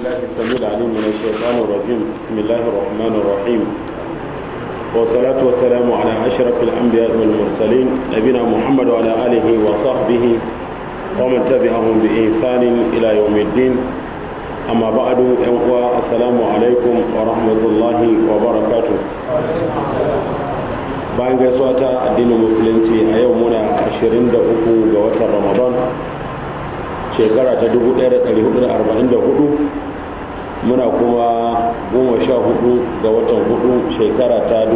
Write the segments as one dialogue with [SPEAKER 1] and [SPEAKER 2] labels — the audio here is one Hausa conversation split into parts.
[SPEAKER 1] بالله السميع العليم من الشيطان الرجيم بسم الله الرحمن الرحيم والصلاة والسلام على أشرف الأنبياء والمرسلين نبينا محمد وعلى آله وصحبه ومن تبعهم بإحسان إلى يوم الدين أما بعد أنقوى السلام عليكم ورحمة الله وبركاته bayan gaisuwa ta addinin musulunci a yau muna 23 ga watan ramadan shekara ta 1444 muna kuma 14 ga watan hudu shekara ta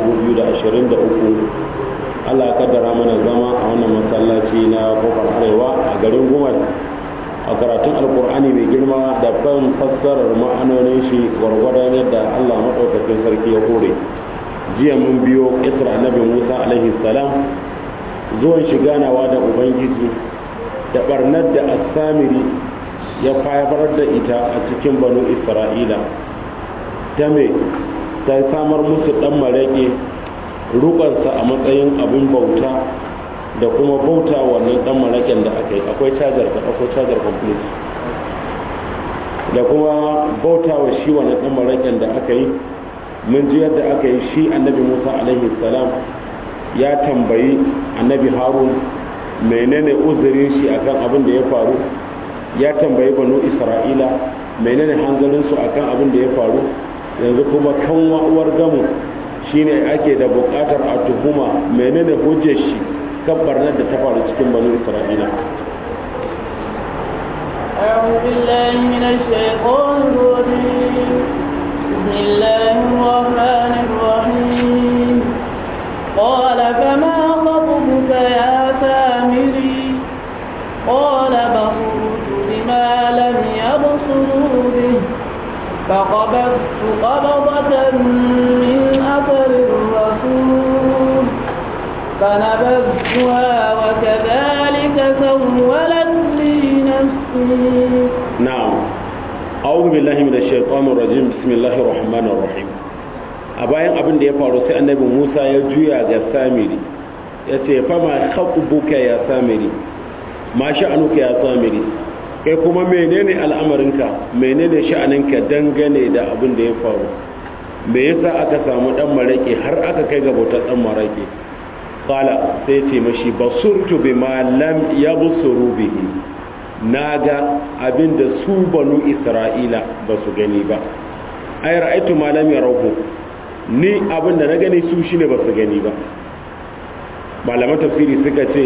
[SPEAKER 1] 2023 allah kaddara mana zama a wannan masallaci na kofar arewa a garin gumar a karatun alkur'ani mai girma da ban fassarar ma'anonin shi gwargwadon yadda allah maɗaukakin sarki ya kore jiya mun biyo isra annabi musa alaihi salam zuwan shi ganawa da ubangiji da barnar da asamiri ya faifar da ita a cikin banu isra'ila ta me ta samar musu dan marake rukansa a matsayin abin bauta da kuma bauta wannan dan maraken da aka yi akwai cajar ka akwai cajar complete da kuma bauta wa shi wannan dan maraken da aka yi mun ji yadda aka yi shi annabi musa alaihi salam ya tambayi annabi harun menene uzurin shi akan abin da ya faru ya tambayi banu isra'ila menene hanzarinsu akan abin da ya faru yanzu kuma kan uwar gamu shine ake da bukatar a tuhuma menene hujjar shi kan barnar da ta faru cikin banu isra'ila
[SPEAKER 2] أعوذ بالله من الشيطان الرجيم بسم الله الرحمن الرحيم قال فما خطبك يا سامري قال بصرت بما لم يبصروا به فقبضت قبضة من أثر الرسول فنبذتها وكذلك سولت لي نفسي
[SPEAKER 1] نعم أعوذ بالله من الشيطان الرجيم بسم الله الرحمن الرحيم a bayan abin da ya faru sai annabi musa ya juya ga samiri ya ce fama buka ya samiri ma sha'anuka ya samiri kai kuma menene al'amarinka menene sha'aninka dangane da abin da ya faru me yasa aka samu dan marake har aka kai ga bautar dan marake qala sai ce mashi basurtu bima lam yabsuru bihi naga abin da su banu isra'ila ba su gani ba ay ra'aytu ma lam yarahu ni abin da na gani su shine ba su gani ba malaman tafsiri suka ce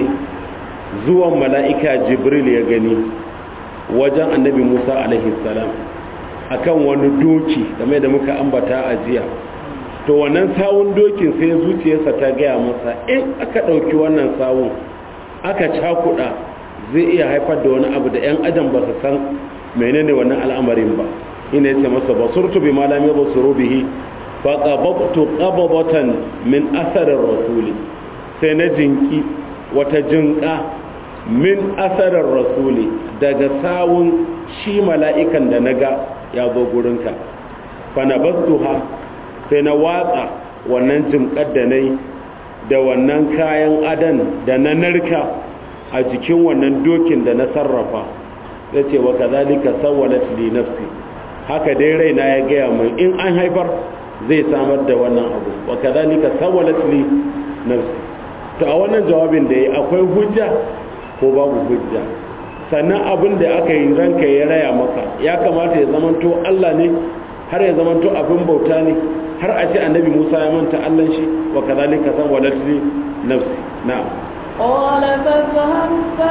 [SPEAKER 1] zuwan mala'ika jibril ya gani wajen annabi musa alaihi salam akan wani doki game da muka ambata a jiya to wannan sawun dokin sai zuciyarsa ta gaya masa in aka ɗauki wannan sawun aka cakuɗa zai iya haifar da wani abu da 'yan adam ba su san menene wannan al'amarin ba ina yace masa basurtu bi malami basuru bihi faƙaɓaɓtu ƙaɓaɓatan min asarar rasuli sai na jinki wata jinƙa min asarar rasuli daga sawun shi mala'ikan da na ga ya zo gurinka fanabastuha sai na watsa wannan jinƙar da na yi da wannan kayan adan da na narka a jikin wannan dokin da na sarrafa ya ce wa kazalika sawwalat li nafsi haka dai raina ya gaya mai in an haifar zai samar da wannan abu wa kadhalika sawalat li nafsi to a wannan jawabin da yi akwai hujja ko babu hujja sannan abin da aka yi ranka ya raya maka ya kamata ya zamanto Allah ne har ya zamanto abin bauta ne har a ce annabi Musa ya manta Allah shi wa kadhalika sawalat li nafsi na'am
[SPEAKER 2] قال فاذهب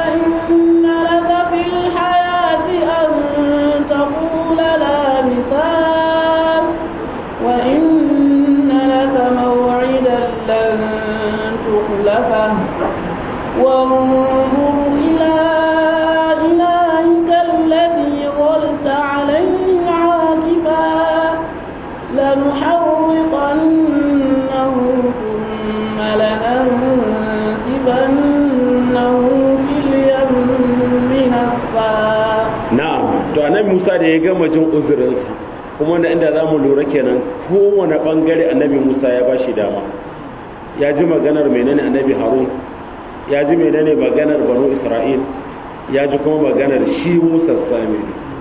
[SPEAKER 2] فإن لك في الحياة أن تقول لا مثال وإن لك موعدا لن تخلفه وانظر إلى إلهك الذي ظلت عليه عاكفا لنحرقنه ثم لننسفنه في اليم نسفا
[SPEAKER 1] na'am to annabi Musa da ya gama jin uzurinsa kuma da inda zamu lura kenan kowane bangare annabi Musa ya bashi dama ya ji maganar menene annabi Harun ya ji menene maganar banu Isra'il ya ji kuma maganar shi Musa Samiri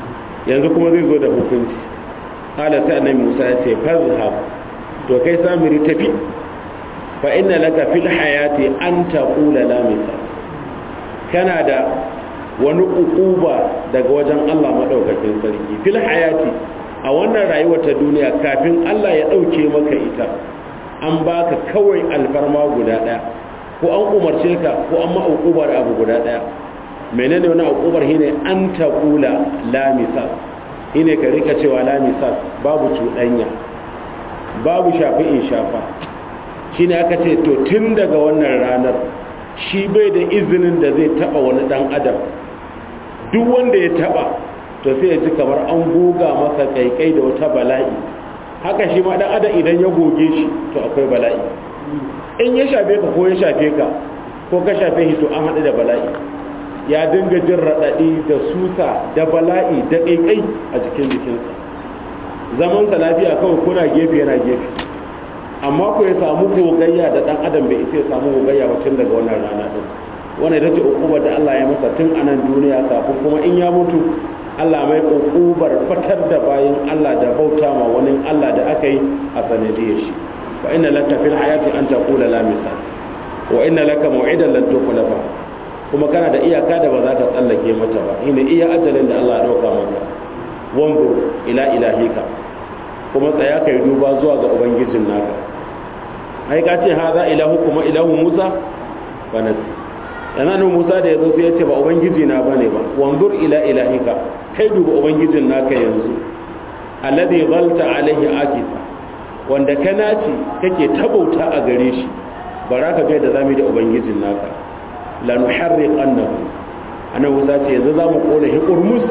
[SPEAKER 1] yanzu kuma zai zo da hukunci qala sai annabi Musa ya ce fazhab to kai samiri tafi fa inna laka fil hayati an taqula la misal kana da wani ukuba daga wajen Allah madaukakin sarki fil hayati a wannan rayuwar ta duniya kafin Allah ya dauke maka ita an baka kawai alfarma guda daya ko an umarce ka ko an ma ukubar abu guda daya menene wani ukubar shine an taqula la misal shine ka rika cewa la misal babu cuɗanya babu shafi in shafa shine aka ce to tun daga wannan ranar shi bai da izinin da zai taba wani dan adam duk wanda ya taba to sai ya ji kamar an goga masa kaikai da wata bala'i haka shi ma dan adam idan ya goge shi to akwai bala'i in ya shafe ka ko ya shafe ka ko ka shafe shi to an haɗu da bala'i ya dinga jin raɗaɗi da susa da bala'i da kaikai a jikin jikinsa zamansa lafiya kawai kuna gefe yana gefe amma ku ya samu gogayya da dan adam bai isa ya samu gogayya ba tun daga wannan rana din wannan ita ce ukubar da Allah ya masa tun a nan duniya kafin kuma in ya mutu Allah mai ukubar fatar da bayin Allah da bauta ma wani Allah da aka yi a sanadiyar shi wa inna laka fil hayati an taqula la misal wa inna laka maw'idan lan tukhlafa kuma kana da iyaka da ba za ka tsallake mata ba shine iya ajalin da Allah ya dauka maka wanzur ila ilahika kuma tsaya kai duba zuwa ga ubangijin naka ai ka ce haza ilahu kuma ilahu musa ba nasi yana nan musa da yazo sai ya ce ba ubangiji na bane ba wanzur ila ilahika kai duba ubangijin naka yanzu alladhi zalta alaihi akifa wanda ka naci kake tabauta a gare shi bara ka ga da zamu da ubangijin naka la nuharriqannahu ana musa ce yanzu zamu kona hi qurmus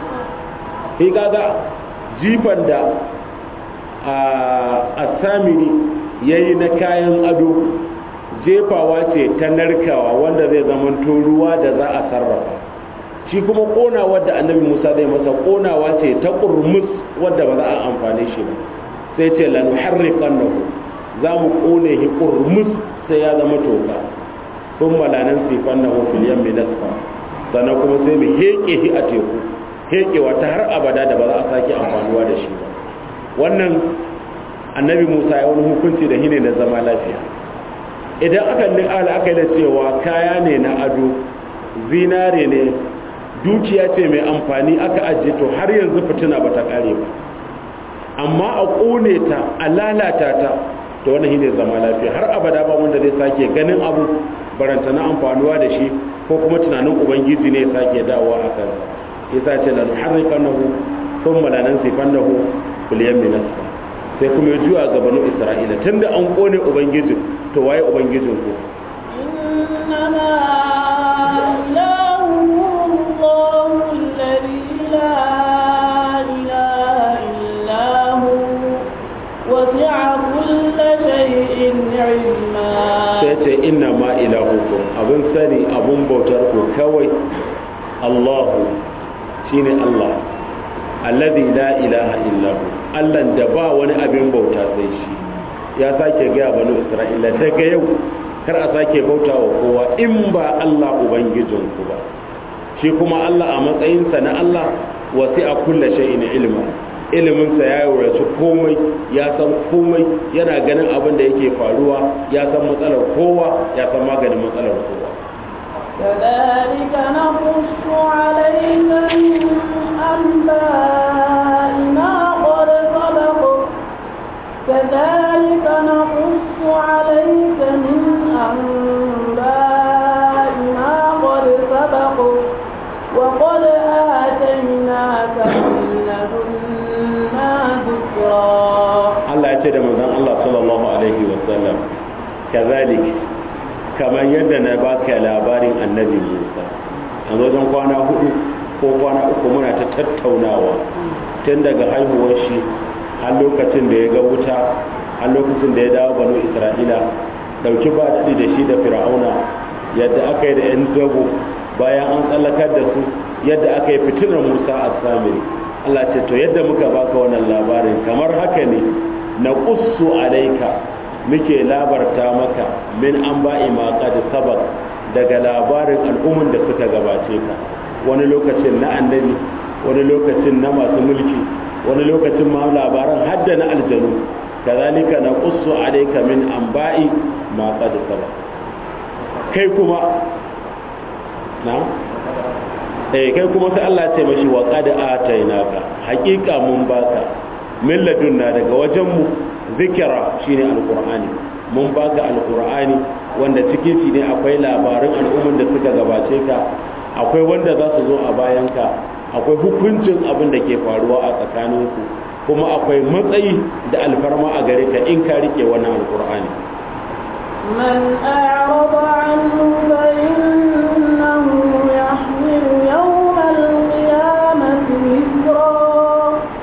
[SPEAKER 1] hi kaga jifan da a samiri ya yi na kayan ado jefawa ce ta narkawa wanda zai zamanto ruwa da za a sarrafa shi kuma konawa da annabi musa zai masa konawa ce ta ƙurmus wadda ba za a amfani shi ba sai ce lanu harrikan nahu za mu kone shi ƙurmus sai ya zama toka sun malanan sifan nahu filiyan mai nasfa sannan kuma sai mu heƙe shi a teku heƙewa ta har abada da ba za a sake amfanuwa da shi ba wannan annabi musa ya wani hukunci da hine na zama lafiya idan aka ala aka yi da cewa kaya ne na ado zinare ne dukiya ce mai amfani aka ajiye to har yanzu fitina ba ta kare ba amma a ƙone ta a lalata ta to wannan hine zama lafiya har abada ba wanda zai sake ganin abu baranta na amfanuwa da shi ko kuma tunanin ubangiji ne ya sake dawowa a kansa yasa ce lan harrikanahu thumma lanansifannahu kuliyan minasfa sai kuma ya juya ga banu isra'ila tunda an kone ubangijin to waye ubangijin ku
[SPEAKER 2] إنما إلهكم الله الذي لا إله إلا هو وسع كل شيء علما
[SPEAKER 1] sai ce inna ma ilahukum abin sani abun bautar ku kawai Allahu shine Allah alladhi la ilaha illa hu Allah da ba wani abin bauta sai shi ya sake ga banu Isra'ila daga yau kar a sake bauta wa kowa in ba Allah ubangijinku ba shi kuma Allah a matsayinsa na Allah wasi a kulle shay'in ilma iliminsa ya wurace komai ya san komai yana ganin abin da yake faruwa ya san matsalar kowa ya san maganin matsalar kowa
[SPEAKER 2] كذلك نقص عليك من أنباء ما قد سبق كذلك نقص عليك من أنباء ما قد سبق وقد آتيناك من لدنا ذكرا
[SPEAKER 1] Allah ya ce da manzon Allah sallallahu alaihi wa sallam kazalik kamar yadda na baka labarin annabi Musa a wajen kwana hudu ko kwana uku muna ta tattaunawa tun daga haihuwar shi har lokacin da ya ga wuta har lokacin da ya dawo banu Isra'ila dauki ba daɗi da shi da fir'auna yadda aka yi da yan zago bayan an tsallakar da su yadda aka yi fitinar Musa a samiri Allah ce to yadda muka baka wannan labarin kamar haka ne na qussu alaika muke labarta maka min an ba'i ma qad sabaq daga labarin al'umman da suka gabace ka wani lokacin na annabi wani lokacin na masu mulki wani lokacin ma labaran hadda na aljanu kazalika na qussu alayka min anba'i ma qad saba kai kuma na eh kai kuma sai Allah ya ce mashi wa qad atainaka haqiqa mun baka min ladunna daga wajen mu zikira shine alqur'ani mun baka alqur'ani wanda cikin shi ne akwai labarin al'umman da suka gabace ka akwai wanda za su zo a bayanka akwai hukuncin abin da ke faruwa a tsakaninku kuma akwai matsayi da alfarma a gare ka in ka rike wannan alkur'ani
[SPEAKER 2] من أعرض عنه فإنه يحمل يوم القيامة وزرا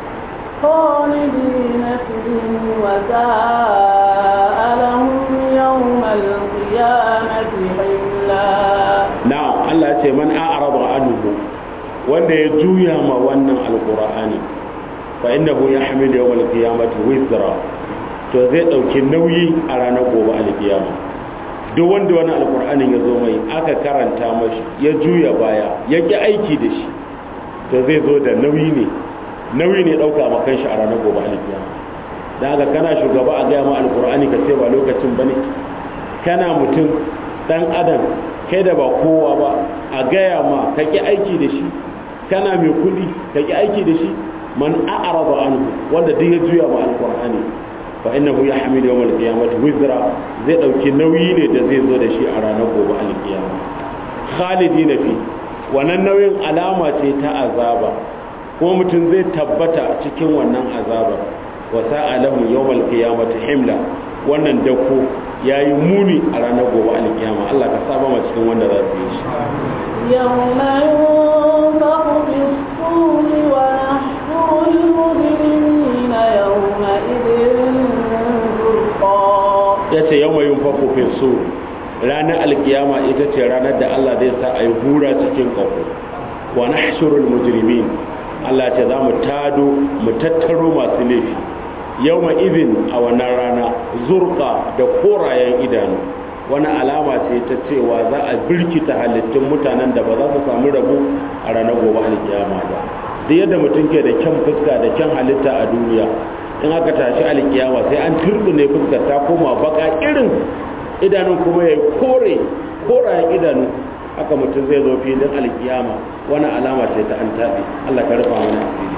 [SPEAKER 2] خالدين فيه وساء لهم يوم القيامة حملا
[SPEAKER 1] na'am Allah ya ce man a'rada anhu wanda ya juya ma wannan alkur'ani fa innahu yahmilu yawmal qiyamati wizra to zai dauki nauyi a ranar gobe alkiyama duk wanda wani alkur'anin ya zo mai aka karanta mashi ya juya baya ya ki aiki da shi to zai zo da nauyi ne nauyi ne dauka ma kanshi a ranar gobe alkiyama dan haka kana shugaba a gaya ma alkur'ani ka ce ba lokacin bane kana mutum dan adam kai da ba kowa ba a gaya ma ka ki aiki da shi kana mai kudi ka ki aiki da shi man a'rada anhu wanda duk ya juya ma alqur'ani fa innahu yahmilu yawm alqiyamati wizra zai dauki nauyi ne da zai zo da shi a ranar gobe alqiyama khalidina fi wannan nauyin alama ce ta azaba ko mutum zai tabbata cikin wannan azabar wa sa'a lahum yawm alqiyamati himla wannan dako yayi muni a ranar gobe alkiyama Allah ka saba ma cikin wanda za su yi shi
[SPEAKER 2] يوم ينفخ في الصور ونحشر المجرمين يومئذ زرقا
[SPEAKER 1] yace yawma yunfaku fi sur ranar alkiyama ita ce ranar da Allah zai sa ayi hura cikin kafo wa nahshurul mujrimin Allah ce za mu tado mu tattaro masu laifi yawma idin a wannan rana zurqa da korayen idanu wani alama ce ta cewa za a birkita halittun mutanen da ba za su samu rabu a ranar gobe alkiyama ba duk yadda mutum ke da kyan fuska da kyan halitta a duniya in aka tashi alkiyama sai an turbine fuskar ta koma baka irin idanun kuma ya kore korayen idanu haka mutum zai zo filin alkiyama wani alama ce ta an taɓe Allah ka rufa mana asiri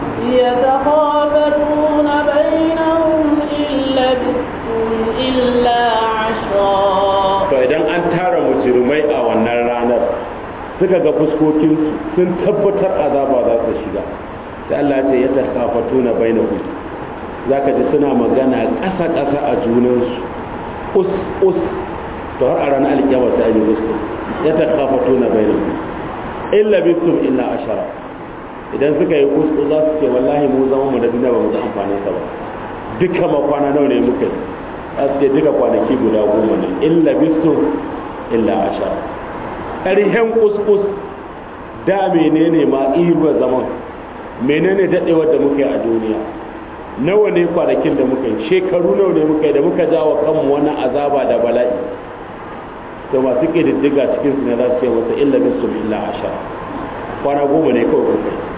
[SPEAKER 2] يتخافتون بينهم إن لبثتم إلا عشرا
[SPEAKER 1] to idan an tara mujrimai a wannan ranar suka ga fuskokinsu sun tabbatar azaba za su shiga sai Allah ya ce ya takafatuna bainahum zaka ji suna magana ƙasa ƙasa a junansu us us to har a ranar alkiyama sai an yi musu ya takafatuna bainahum illa bisum illa ashara idan suka yi kusku za su ce wallahi mu zama mu da duniya ba mu ga amfanin sa ba duka ma kwana nawa ne muka yi za su ce duka kwanaki guda goma ne illa bisu illa ashara ƙarhen kuskus da menene ma iruwa zaman menene daɗewar da muka yi a duniya nawa ne kwanakin da muka yi shekaru nawa ne muka yi da muka jawo kanmu wani azaba da bala'i to masu ƙididdiga cikin su ne za su ce masa illa bisu illa ashara kwana goma ne kawai kuka yi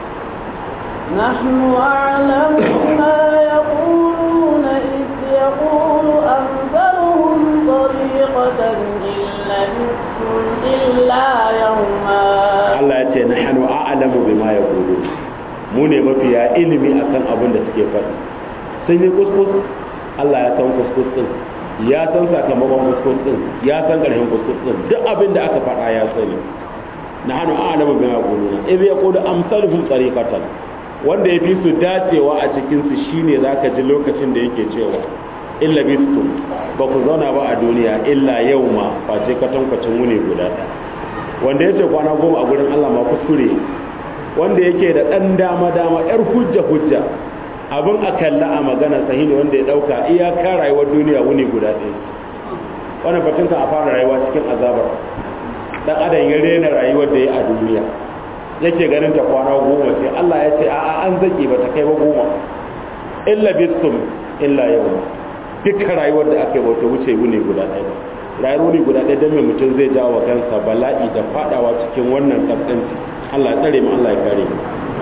[SPEAKER 2] نحن أعلم ما يقولون إذ يقول أمثلهم طريقة إن لبثتم إلا يوما
[SPEAKER 1] Allah ya ce na hannu a'alamu bi ma ya kudu mu ne mafiya ilimi akan abin da suke faɗi sun yi kuskus Allah ya san kuskus din ya san sakamakon kuskus din ya san ƙarshen kuskus din duk abin da aka faɗa ya sani na hannu a'alamu bi ma ya kudu idh yaqulu amsaluhum tariqatan wanda ya fi su dacewa a cikinsu shine za ka ji lokacin da yake cewa illa bistum ba ku zauna ba a duniya illa yau ma face kwatankwacin wuni guda ɗaya wanda ya ce kwana goma a gurin allah ma kuskure wanda yake da ɗan dama dama yar hujja hujja abin a kalla a magana sahihi wanda ya ɗauka iyaka rayuwar duniya wuni guda ɗaya wannan batun kan a fara rayuwa cikin azabar dan adam ya rena rayuwar da ya a duniya yake ganin ta kwana goma ce Allah ya ce a'a an zaki ba ta kai ba goma illa bisum illa yau dukkan rayuwar da aka yi bauta wuce wuni guda ɗaya ba rayuwar wuni guda ɗaya don mai mutum zai jawo kansa bala'i da fadawa cikin wannan kaskanci Allah ya tsare mu Allah ya kare mu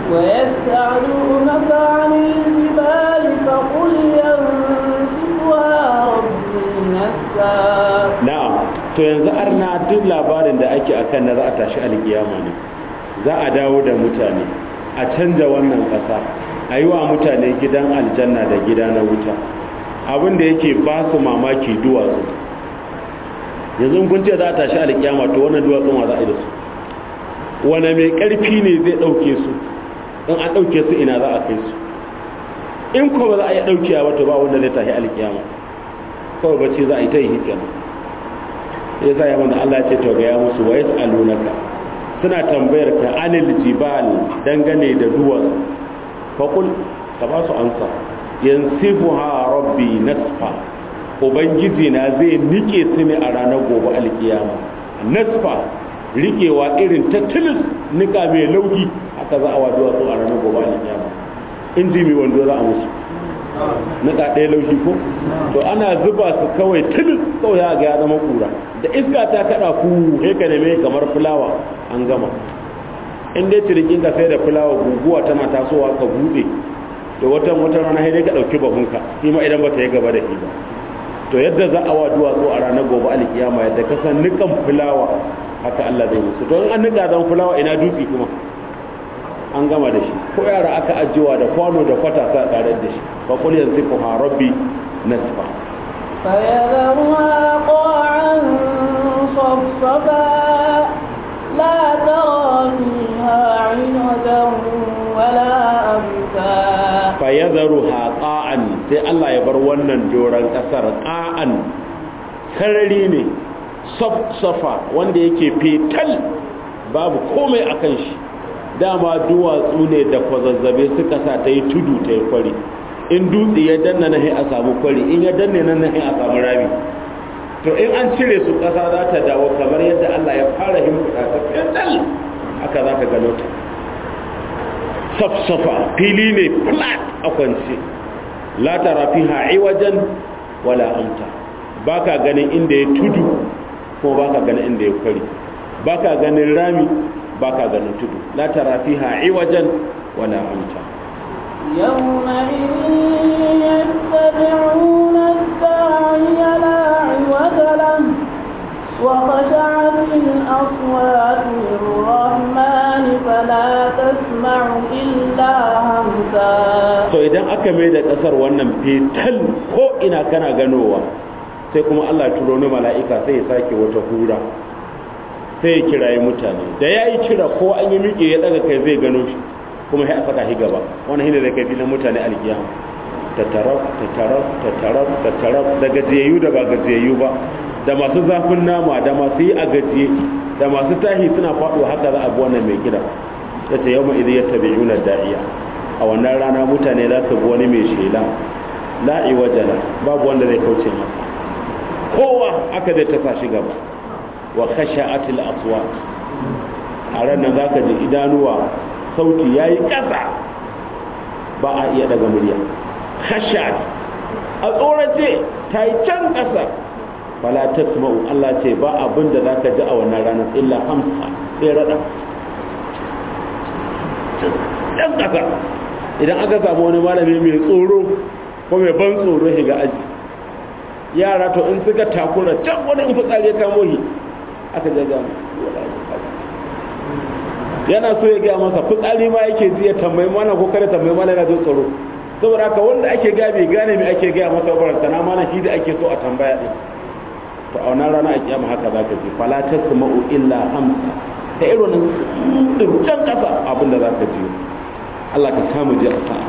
[SPEAKER 2] ويسألونك عن الجبال فقل ينسفها ربي نسفا
[SPEAKER 1] na'am to yanzu arna duk labarin da ake akan na za a tashi alkiyama ne za a dawo da mutane a canja wannan ƙasa a yi wa mutane gidan aljanna da gida na wuta abin da yake ba su mamaki duwatsu yanzu in kun ce za a tashi alkiyama to wannan duwatsun wa za a yi da su wane mai ƙarfi ne zai ɗauke su in an ɗauke su ina za a kai su in ko ba za a yi ɗaukewa ba to ba wanda zai tashi alkiyama kawai bacci za a yi ta yi hikima ya sa yaman da Allah ya ce to ga ya musu wa yas'alunaka suna tambayar ka anil jibal dangane da duwatsu faqul ka ba su ansa yansifuha rabbi nasfa ubangiji na zai nike su ne a ranar gobe alkiyama nasfa rikewa irin ta tilis nika mai lauki haka za a wa duwatsu a ranar gobe alkiyama inji mai wando za a musu nika ɗaya laushi ko to ana zuba su kawai tilis kawai ya ga ya zama kura da iska ta kada ku heka ne mai kamar fulawa an gama in dai cirikin ka sai da fulawa guguwa tana tasowa ka bude da watan wata rana sai dai ka dauki bahunka shi ma idan bata yi gaba da shi ba to yadda za a wa duwatsu a ranar gobe alkiyama yadda ka san nikan fulawa haka Allah zai musu to in an nika zan fulawa ina dutse kuma an gama da shi ko yara aka ajiyewa da kwano da kwata sa tare da shi fa qul yansifuha rabbi nasfa
[SPEAKER 2] فيذرها قاعا صفصفا لا ترى فيها عوجا ولا أمتا
[SPEAKER 1] fayadharuha qa'an sai Allah ya bar wannan doran kasar qa'an sarari ne safsafa wanda yake fetal babu komai akan shi dama duwatsu ne da kwazazzabe suka sa ta yi tudu ta yi kwari in dutse ya danna na a samu kwari in ya danne nan na a samu rami to in an cire su ƙasa za ta dawo kamar yadda Allah ya fara himfuda ta fetal haka za ka gano ta safsafa fili ne flat a kwance la tara fiha iwajan wala amta baka ganin inda ya tudu ko baka ganin inda ya kwari baka ganin rami baka ganin tudu la tara fiha iwajan wala amta
[SPEAKER 2] يومئذ يتبعون الداعي لا عوج له وخشعت الأصوات للرحمن فلا تسمع إلا همسا
[SPEAKER 1] to idan aka mai da kasar wannan fetal ko ina kana ganowa sai kuma Allah ya turo ni mala'ika sai ya sake wata hura sai ya kirayi mutane da ya yi kira ko an yi miƙe ya daga kai zai gano shi kuma sai a saka shi gaba wani hine da kai filin mutane alkiyama tattaraf tattaraf tattaraf tattaraf da gajiyayyu da ba gajiyayyu ba da masu zafin nama da masu yi a gajiye da masu tahi suna faɗo haka za a bi wannan mai gida ya ce yau ma'izi ya tabi yuna da'iya a wannan rana mutane za su bi wani mai shela la'i wajala babu wanda zai kauce masa kowa aka zai tasa shi gaba wa kashe atil aswat a ranar za ka ji idanuwa sauti ya yi ƙasa ba a iya daga murya khashat a tsorace ta yi can ƙasa fala tasma'u Allah ce ba abin da zaka ji a wannan ranar illa hamsa sai rada can ƙasa idan aka samu wani malami mai tsoro ko mai ban tsoro shiga aji yara to in suka takura can wani in fitsari ya kamo shi aka jaga yana so ya gaya masa fitsari ma yake ji ya tambayi mana ko kada tambayi mana yana jin tsoro saboda haka wanda ake gaya bai gane me ake gaya masa baranta na mana shi da ake so a tambaya din to a wannan rana a kiyama haka za ka ji fala tasma'u illa hamsa da irin wannan din can kasa abin da za ka ji Allah ka samu ji a sa'a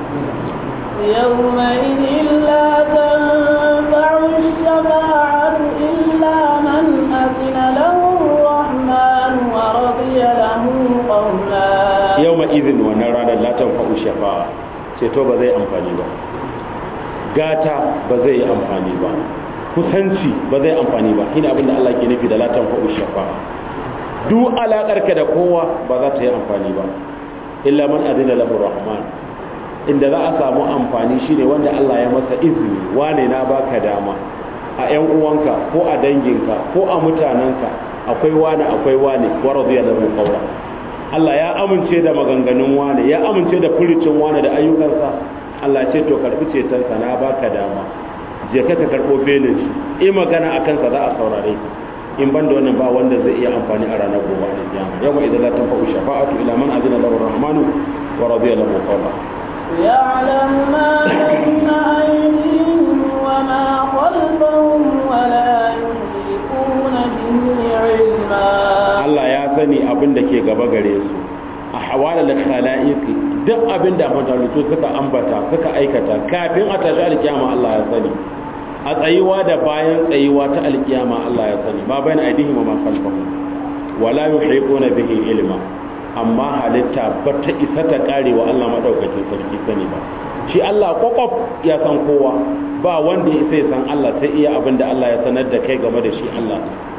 [SPEAKER 2] يومئذ لا تنفع الشفاعة إلا من أذن له الرحمن ورضي له قولا
[SPEAKER 1] yau ma izin wannan ranar latin fa'u shafa'a ceto ba zai amfani ba gata ba zai yi amfani ba kusanci ba zai amfani ba shine abin da Allah ke nufi da latin fa'u shafa'a duk alaƙarka da kowa ba za ta yi amfani ba illa man adina lahu rahman inda za a samu amfani shine wanda Allah ya masa izini wane na baka dama a ƴan uwanka ko a danginka ko a mutanenka akwai wane akwai wane wa radiya lahu qawla Allah ya amince da maganganun wane ya amince da furucin wane da ayyukansa Allah ce to karbi cetonsa na baka dama je ka ka karbo belin shi in magana akan sa za a saurare in ban da wannan ba wanda zai iya amfani a ranar gobe a kiyama yawma idan la tanfa'u shafa'atu ila man azina lahu ar-rahmanu wa radiya lahu qawla
[SPEAKER 2] يعلم ما بين أيديهم وما خلفهم ولا يحيطون به علما
[SPEAKER 1] Allah ya sani abin da ke gaba gare su a hawalar khala'iqi duk abin da mutalutu suka ambata suka aikata kafin a tashi alkiyama Allah ya sani a tsayuwa da bayan tsayuwa ta alkiyama Allah ya sani ma bayan aidihim wa ma khalfahum wala yuhiquna bihi ilma amma halitta ba ta isa ta kare wa Allah madaukakin sarki sani ba shi Allah kwakwaf ya san kowa ba wanda ya sai san Allah sai iya abin da Allah ya sanar da kai game da shi Allah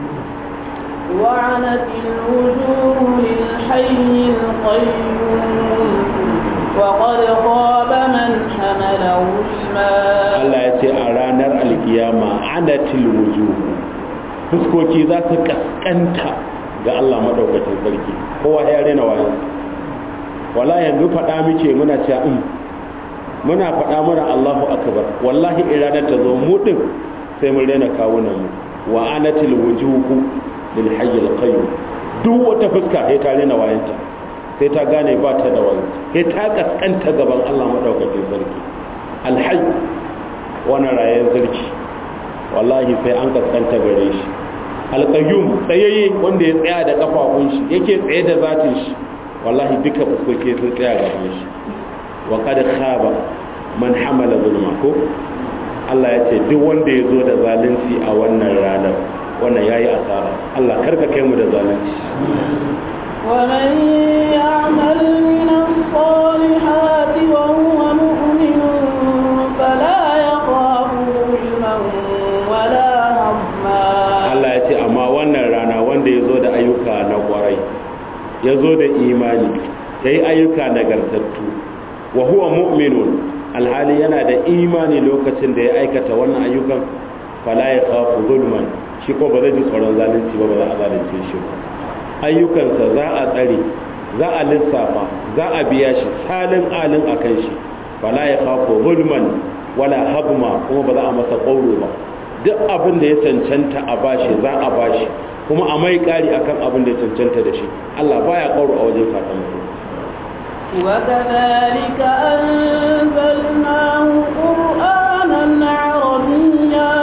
[SPEAKER 2] وعنت الوجوه للحي القيوم وقد خاب من حمل ظلما
[SPEAKER 1] Allah ya ce a ranar alkiyama anatil wujuh fuskoki za su kaskanta ga Allah madaukakin sarki kowa ya rena wayo wala yanzu faɗa muke muna cewa in muna faɗa muna Allahu akbar wallahi iranar ta zo mu din sai mun rena kawunan mu wa anatil wujuh lil hayy al qayyum duk wata fuska sai ta rena wayanta sai ta gane ba ta da wayo sai ta kaskanta gaban Allah madaukakin sarki al hayy wani rayen sarki wallahi sai an kaskanta gare shi alƙayyum tsayayye wanda ya tsaya da kafafun shi yake tsaye da zatin shi wallahi duka fuskoki sun tsaya gaban shi wa qad khaba man hamala zulma ko Allah ya ce duk wanda ya zo da zalunci a wannan ranar wannan yayi asara Allah karka kai mu da zalunci
[SPEAKER 2] ومن يعمل من الصالحات وهو مؤمن فلا يخاف ظلما ولا هضما
[SPEAKER 1] Allah ya ce amma wannan rana wanda ya zo da ayyuka na kwarai ya zo da imani ya yi ayyuka nagartattu wa huwa mu'minun alhali yana da imani lokacin da ya aikata wannan ayyukan fala ya khafu zulman shi ko ba zai ji tsoron zalunci ba ba za a zalunce shi ba ayyukansa za a tsare za a lissafa za a biya shi salin alin a kan shi fala ya khafu zulman wala habma kuma ba za a masa ƙauro ba duk abin da ya cancanta a bashi za a bashi kuma a mai ƙari akan abin da ya cancanta da shi Allah baya ƙauro a wajen sakamako
[SPEAKER 2] وكذلك أنزلناه قرآنا عربيا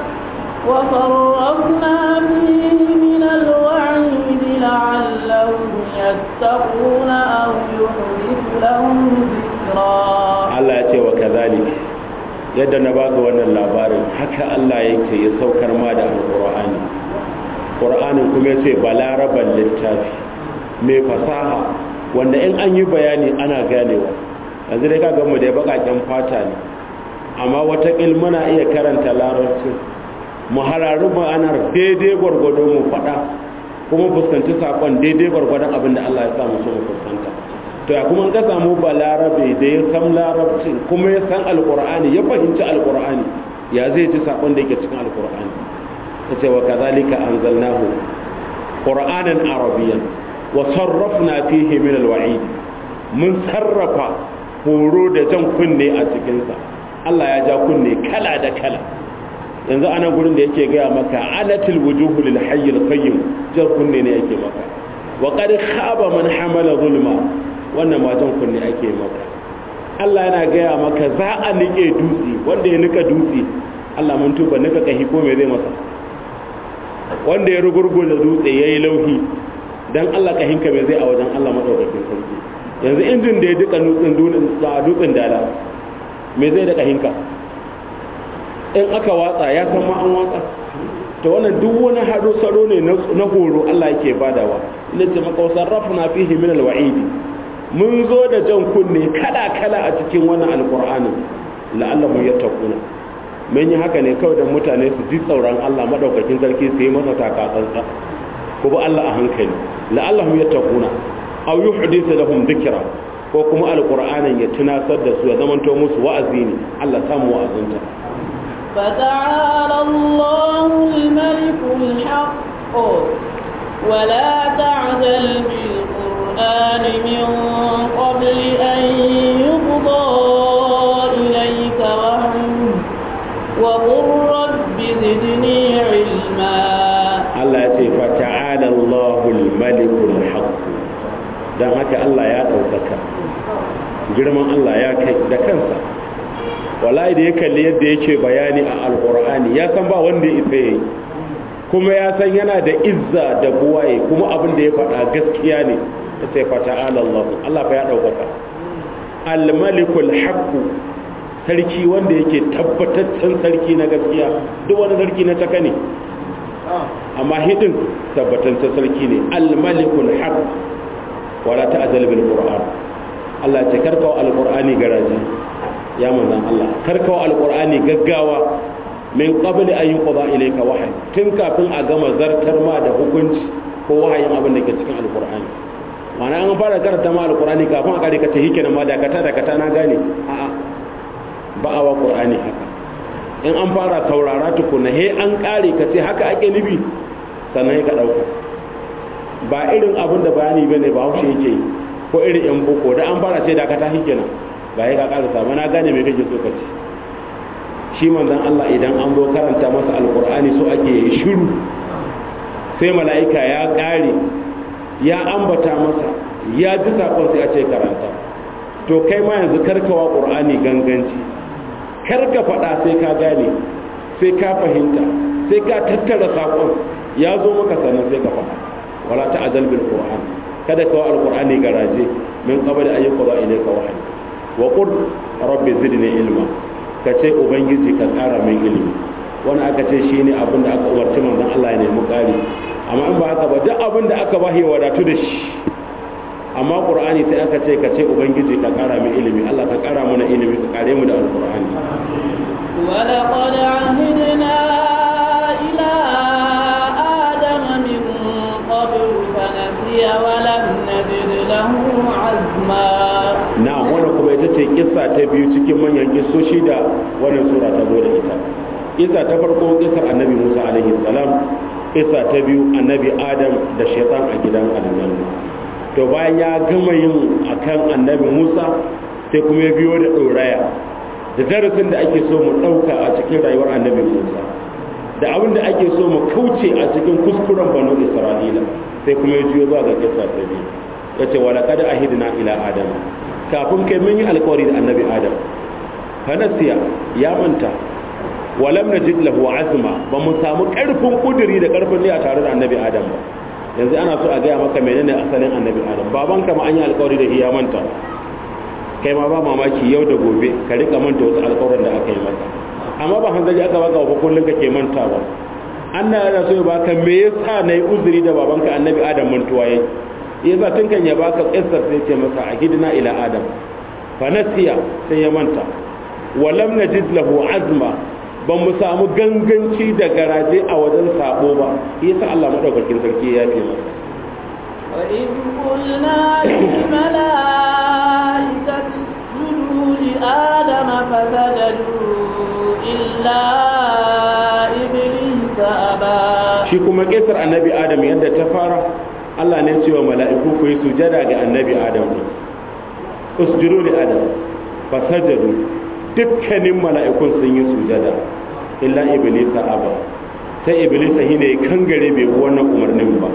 [SPEAKER 2] وصرفنا فيه من الوعيد لعلهم يتقون أو يحدث لهم ذكرا
[SPEAKER 1] Allah ya ce wa kazalik yadda na baka wannan labarin haka Allah yake ya saukar ma da alqur'ani qur'anin kuma yace balaraban littafi mai fasaha wanda in an yi bayani ana ganewa yanzu dai kaga mu da bakaken fata ne amma wata muna iya karanta larabcin mu hararu ma'anar daidai gwargwado mu faɗa kuma fuskanci sakon daidai gwargwadon abin da Allah ya sa mu so mu fuskanta to ya kuma ka samu balarabe da ya san larabcin kuma ya san alqur'ani ya fahimci alqur'ani ya zai ci sakon da yake cikin alqur'ani yace wa kadhalika anzalnahu qur'anan arabiyyan wa sarrafna fihi min alwa'id mun sarrafa horo da jan kunne a cikin sa Allah ya ja kunne kala da kala yanzu anan gurin da yake gaya maka anatil wujuhu lil hayyil qayyim jan kunne ne yake maka wa qad khaba man hamala zulma wannan ma jan kunne ake maka Allah yana gaya maka za a nike dutse wanda ya nika dutse Allah mun tuba nika kahi ko me zai masa wanda ya rugurgula dutse yayi lauhi dan Allah kahinka me zai a wajen Allah madaukakin sarki yanzu injin da ya duka dutsen dutsen dala me zai da kahinka in aka watsa ya san ma an watsa to wannan duk wani hado salo ne na horo Allah yake badawa ina ce maka wasarrafna fihi min alwa'idi mun zo da jan kunne kala kala a cikin wannan alqur'anin la'allahum yattaquna mun yi haka ne kawai dan mutane su ji tsoron Allah madaukakin sarki su yi masa takatsantsa ko ba Allah a hankali la'allahum yattaquna aw yuhdithu lahum dhikra ko kuma alqur'anin ya tunasar da su ya zamanto musu wa'azi ne Allah samu wa'azinta
[SPEAKER 2] فتعالى الله الملك الحق ولا تعجل بالقرآن القرآن من قبل أن يقضى إليك وحيه وقل رب زدني علما
[SPEAKER 1] Allah ya ce fata'ala Allahul malikul haqq dan haka Allah ya daukaka girman Allah ya kai da kansa wallahi da ya kalli yadda yake bayani a alqur'ani ya san ba wanda ya isa yayi kuma ya san yana da izza da buwaye kuma abin da ya faɗa gaskiya ne ta ce fata'ala Allah Allah fa ya daukaka al malikul haqq sarki wanda yake tabbataccen sarki na gaskiya duk wani sarki na taka ne amma hidin tabbataccen sarki ne al-malikul haq wala ta'jal bil qur'an Allah ce karkawa al-qur'ani garaji ya manzon Allah karkawa al-qur'ani gaggawa min qabli an yuqda ilayka wahyi tun kafin a gama zartar ma da hukunci ko wahayin abin da ke cikin al-qur'ani ma'ana an fara karanta ma al-qur'ani kafin a kare ka ce hikenan ma dakata dakata na gane a'a ba a wa qur'ani haka in an fara saurara tukuna he an kare ka ce haka ake nubi sannan ka dauka ba irin abin da bayani bane ba haushe yake yi ko irin yan boko da an fara ce da ka tashi kenan ba ya ka kara sa na gane me kake so ka ce shi manzon Allah idan an zo karanta masa alqur'ani so ake yi shiru sai mala'ika ya kare ya ambata masa ya ji sakon sai a ce karanta to kai ma yanzu karkawa qur'ani ganganci kar ka faɗa sai ka gane sai ka fahimta sai ka tattara saƙon ya zo maka sannan sai ka faɗa wala ta'jal bil qur'an kada ka wa alqur'ani garaje min qabli an yuqda ilayka wahyi wa qul rabbi zidni ilma ka ce ubangiji ka ƙara min ilimi wani aka ce shine abin da aka umarci manzon Allah ya nemi ƙari amma in ba haka ba duk abin da aka bahi wadatu da shi amma qur'ani sai aka ce ka ce ubangiji ka kara mu ilimi Allah ka kara mana ilimi ka kare mu da alqur'ani
[SPEAKER 2] ولقد عهدنا إلى آدم من قبل فنسي ولم نجد له عزما
[SPEAKER 1] na'am wannan kuma ita ce kissa ta biyu cikin manyan kissoshi da wannan sura ta zo da ita kissa ta farko kissar annabi Musa alaihi salam kissa ta biyu annabi Adam da shaytan a gidan aljanna to bayan ya gama yin akan annabi Musa sai kuma ya biyo da ɗoraya da darasin da ake so mu ɗauka a cikin rayuwar annabi Musa da abin da ake so mu kauce a cikin kuskuren banu Isra'ila sai kuma ya juyo zuwa ga kisa ta biyu ya ce wa laqad ahidna ila adam kafin kai mun yi alƙawari da annabi adam fanasiya ya manta wa lam najid lahu azma ba mu samu ƙarfin kuduri da ƙarfin niyya tare da annabi adam ba yanzu ana so a gaya maka menene asalin annabi adam baban ka ma an yi alkawari da shi ya manta kai ma ba mamaki yau da gobe ka rika manta wasu alkawarin da aka yi maka amma ba hanzari aka baka wa kullum ka ke manta ba Allah yana so ya baka me yasa nayi uzuri da babanka annabi adam mantuwa yayi yasa tun kan ya baka kissar sai ce masa a hidina ila adam fa nasiya sai ya manta wa lam najid lahu azma ba mu samu ganganci da garaje a wajen sabo ba yasa Allah madaukakin sarki ya fi masa
[SPEAKER 2] وإذ قلنا للملائكة اسجدوا لآدم فسجدوا إلا إبليس أبى
[SPEAKER 1] shi kuma kisar annabi adam yadda ta fara Allah ne cewa mala'iku ku yi sujada ga annabi adam ne usjudu li adam fasajadu dukkanin mala'ikun sun yi sujada illa iblis aba sai iblis ne kangare bai bi wannan umarnin ba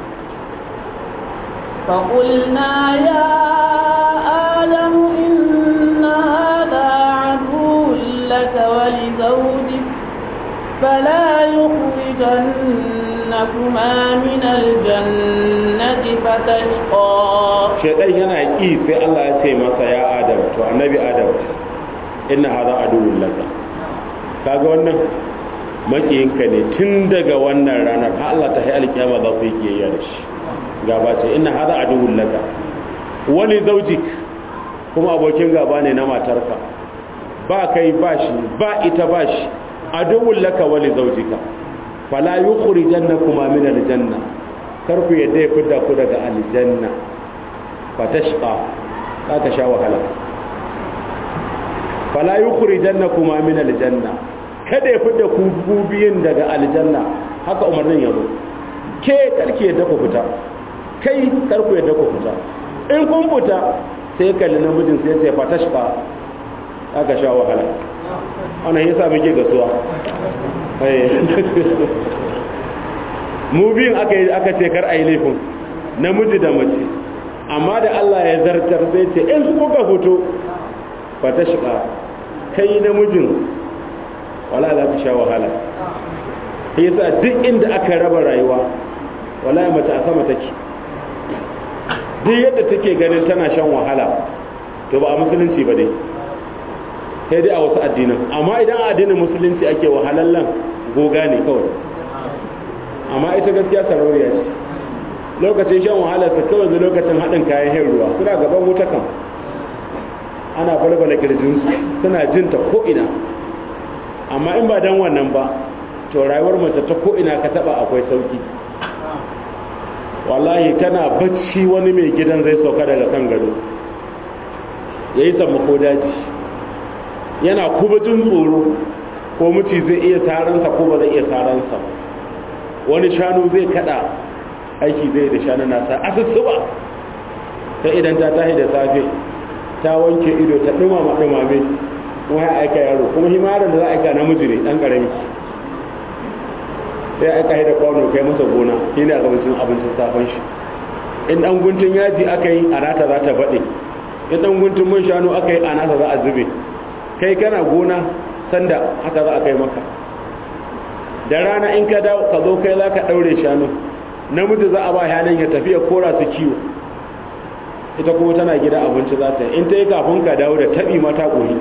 [SPEAKER 2] فقلنا يا آدم إن هذا عدو لك ولزوجك فلا يخرجنكما من الجنة فتشقى
[SPEAKER 1] shaidan yana ƙi sai Allah ya ce masa ya adam to annabi adam inna hadha aduwwun laka kaga wannan makiyinka ne tun daga wannan ranar har Allah ta hayar alkiyama za ku yi kiyayya da shi gaba ce inna hadha aduwwun laka wani zaujik kuma abokin gaba ne na matarka ba kai ba shi ba ita ba shi aduwwun laka wani zaujika fala yukhrijannakuma min aljanna kar ku yadda ya fidda ku daga aljanna fatashqa za ka sha wahala fala yukhrijannakuma min aljanna kada ya fidda ku ku biyin daga aljanna haka umarnin yazo ke karki yadda ku fita kai karku yadda ku fita in kun fita sai kalli namijin sai sai fatashka aka sha wahala ana yasa muke gasuwa mu biyun aka yi aka ce kar a yi laifin namiji da mace amma da Allah ya zartar sai ce in kuka fito fatashka kai namijin wala za ku sha wahala yasa duk inda aka raba rayuwa wala mace a sama take duk yadda take ganin tana shan wahala to ba a musulunci ba dai sai dai a wasu addinan amma idan a addinin musulunci ake wahalallan goga ne kawai amma ita gaskiya sarauniya ce lokacin shan wahala ta kawai da lokacin haɗin kayan hin ruwa suna gaban wuta kan ana balbala kirjinsu suna jinta ko'ina amma in ba don wannan ba to rayuwar mace ta ko'ina ka taba akwai sauki wallahi tana bacci wani mai gidan zai sauka daga kan gado ya yi sammako daji yana kuma jin tsoro ko muci zai iya saransa ko ba zai iya saransa wani shanu zai kada aiki zai da shanu nasa asusuba ta idan ta tahi da safe ta wanke ido ta dumama dumame kuma ya aika yaro kuma himarin da za a aika namiji ne dan karami sai aika da kwano kai masa gona shi ne a gabancin abincin safon shi in dan guntun yaji aka yi a nata za ta baɗe in dan guntun man shanu aka yi a nata za a zube kai kana gona sanda haka za a kai maka da rana in ka dawo ka zo kai za ka ɗaure shanu namiji za a ba yanan ya tafiya kora su kiwo ita kuma tana gida abinci za ta yi in ta yi kafin ka dawo da taɓi mata ƙori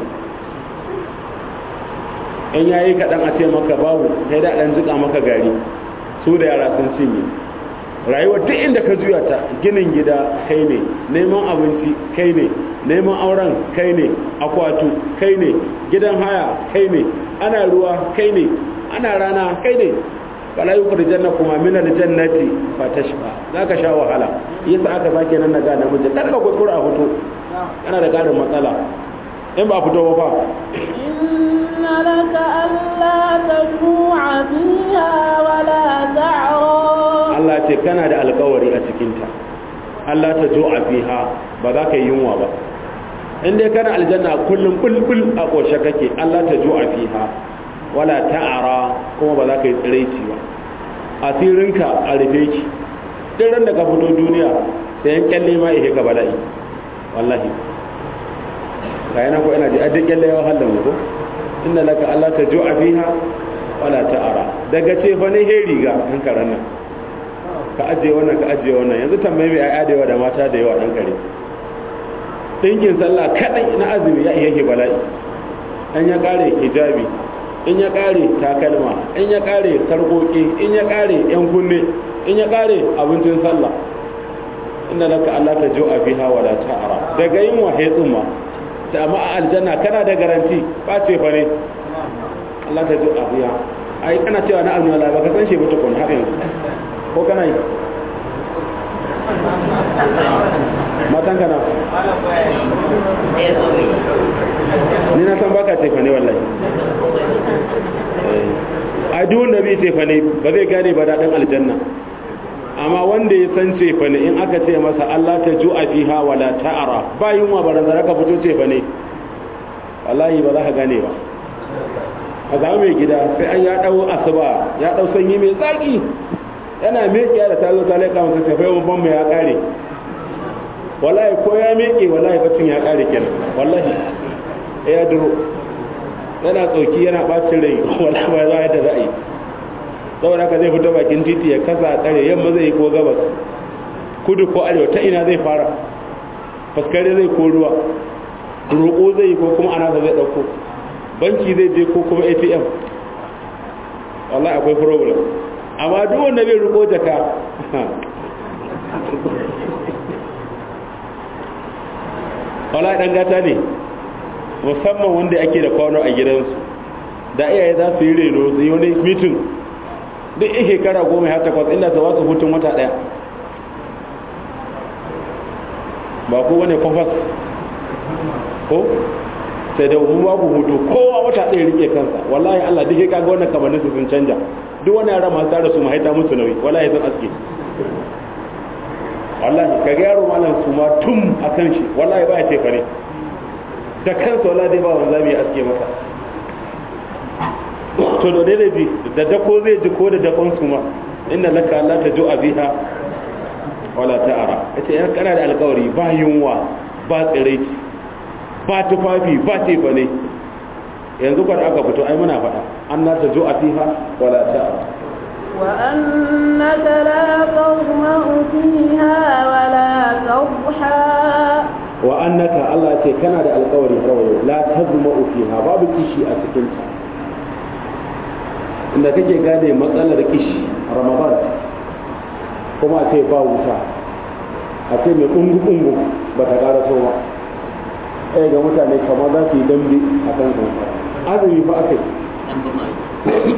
[SPEAKER 1] in yayi kaɗan a ce maka babu sai da ɗan jika maka gari su da yara sun cinye rayuwa duk inda ka juya ta ginin gida kai ne neman abinci kai ne neman auren kai ne akwatu kai ne gidan haya kai ne ana ruwa kai ne ana rana kai ne fala yukhrijanna kuma min aljannati fatashqa zaka sha wahala yasa aka sake nan naga namiji kar ka kuskura a fito kana da karin matsala in ba fito ba
[SPEAKER 2] inna laka alla taju'a fiha wala ta'ra
[SPEAKER 1] Allah ce kana da alkawari a cikin ta Allah ta ju'a fiha ba za ka yi yunwa ba in dai kana aljanna kullum bulbul a koshe kake Allah ta ju'a fiha wala ta'ara kuma ba za ka yi tsiraici ba asirinka a rufe ki duk ran da ka fito duniya sai yan kyalle ma ihe ka bala'i wallahi ga yana ko ina ji a duk kyalle ya wahala mu ko inna laka Allah ta ju'a fiha wala ta'ara daga ce fa ne he riga an karan nan ka ajiye wannan ka ajiye wannan yanzu tambaye mai ayya da yawa da mata da yawa dan kare dinkin sallah kadai na azumi ya ihe bala'i an ya kare hijabi in ya kare takalma in ya kare sarkoki in ya kare yan kunne in ya kare abincin sallah inda laka Allah ta jo'a fiha wala ta'ara daga yin wahe tsumma ta amma a aljanna kana da garanti ba ce fa ne Allah ta jo'a fiha ai kana cewa na almala ba ka san shi ba tukun har yanzu ko kana yi matan kana ni na san baka ce fa ne wallahi a duk wanda bai ce fa ne ba zai gane ba daɗin aljanna amma wanda ya san ce fa ne in aka ce masa Allah ta ju'a fiha wala ta'ara ba yunwa barazana ka fito ce fa ne wallahi ba za ka gane ba a zama mai gida sai an ya dau asuba ya dau sanyi mai zaki yana mekiya da tazo ta laika masa sai fa ban ya kare wallahi ko ya meke wallahi bacin ya kare kenan wallahi ya duro yana tsoki yana bacin rai wala ba za da za a yi saboda haka zai fito bakin titi ya kasa tsare yamma zai yi ko gabas kudu ko arewa ta ina zai fara faskare zai ko ruwa roƙo zai yi ko kuma ana zai ɗauko banki zai je ko kuma atm wallahi akwai problem amma duk wanda bai roƙo jaka wallahi dan gata ne musamman wanda ake da kwano a gidansu da iyaye za su yi reno su yi wani mitin duk in shekara goma ya takwas inda su wasu hutun wata daya ba ku wane kwafas ko sai da mu babu hutu kowa wata ɗaya rike kansa wallahi Allah duk ya kaga wannan kamannin su sun canja duk wani yara masu tare su mahaita musu nauyi wallahi sun aske wallahi ka ga yaro malam su ma tum a kan shi wallahi ba ya ce fare da kansa wallahi dai ba wanda zai aske masa to da dai bi da dako zai ji ko da dakon su ma inna laka Allah ta ju'a biha wala ta'ara yace ya kana da alƙawari ba yunwa ba tsiraici ba tufafi ba tefa ne yanzu kwar aka fito ai muna faɗa an na ta ju'a fiha wala ta'ara
[SPEAKER 2] وأنك لا تظمأ فيها ولا تضحى
[SPEAKER 1] wa annaka Allah ce kana da alƙawari kawai la tazma'u fiha babu kishi a cikin ta inda kake gane matsalar kishi ramadan kuma a ce ba wuta a ce mai kungu kungu ba ta ƙara so ba ɗaya ga mutane kamar za su yi dambe a kan kansa azumi fa aka yi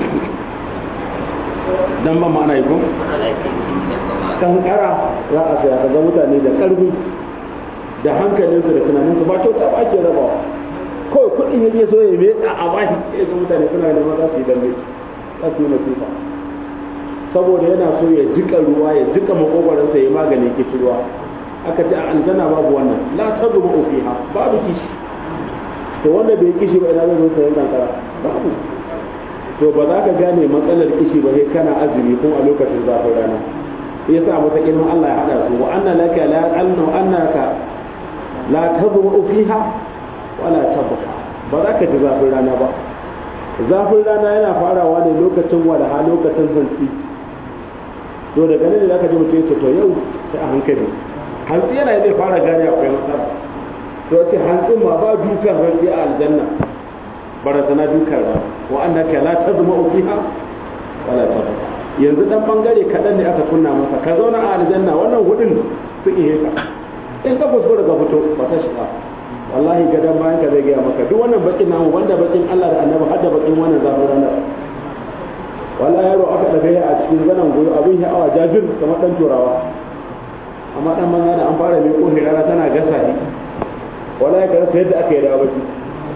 [SPEAKER 1] dan ba ma'ana yi ko kankara za a saya ka ga mutane da ƙarfi da hankalinsu da tunaninsu ba kyauta ba ake rabawa kawai kuɗin yake so ya mai a bashi ya ga mutane suna neman za su yi dambe za su yi masifa saboda yana so ya jika ruwa ya jika makogwaransa ya maganin kishi ruwa aka ce a aljanna babu wannan la tazuma fiha babu kishi to wanda bai kishi ba ina zai zo sayan kankara babu to ba za ka gane matsalar kishi ba sai kana azumi ko a lokacin zafin rana yasa mata ilmin Allah ya hada su wa anna laka la anna annaka la tazma fiha wala tabqa ba za ka ji zafin rana ba zafin rana yana farawa ne lokacin walaha lokacin hantsi to daga nan ne zaka ji mutum ya to yau sai a hankali hantsi yana zai fara gane akwai matsala to sai hantsin ma ba dukan hantsi a aljanna barazana dukan rana wa annaka la tazma fiha wala tabqa yanzu dan bangare kaɗan ne aka kunna masa ka zauna a aljanna wannan hudun su ihe ka in ka kuskura ka fito ba ta shiga wallahi gadan bayan ka zai gaya maka duk wannan bakin namu wanda bakin Allah da annabi har da bakin wannan zafin ranar wallahi yaro aka daga a cikin zanen goyo abin ya awa jajir kamar dan turawa amma dan manza da an fara mai kohi rana tana gasa shi wallahi ka rasa yadda aka yi da baki